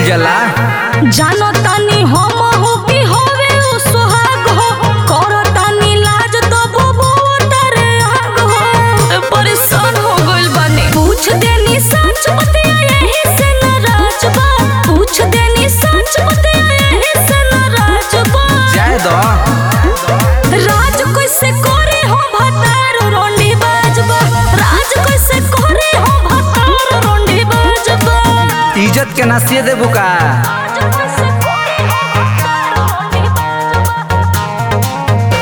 जाला जानो तानी हम हो कि होवे उ सुहाग हो करो तानी लाज तो बोबो तारे आग हो ए, परेशान हो गइल बानी पूछ देनी सच बतिया यही से नाराज बा पूछ देनी सच बतिया यही से नाराज बा जाए दो राज कैसे करे हो भतार रोंडी बाजबा राज कैसे करे हो भतार रोंडी बाजबा इज्जत के नसीए देबू का राज कैसे करे हो भतार रोंडी बाजबा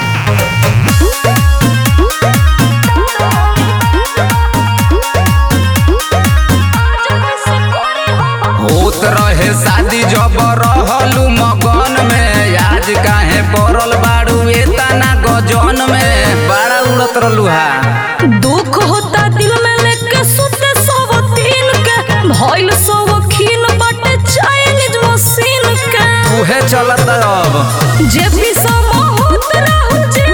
होत रहे शादी जब रहलू मगन में आज काहे पड़ल बाड़ू एतना गजन में बड़ा उड़त रहलू हा दुख होता दिल में लेके सुते सब दिन के भइल सब खीन बटे चाइनीज मशीन के उहे चलत अब जे भी सम होत रहू जे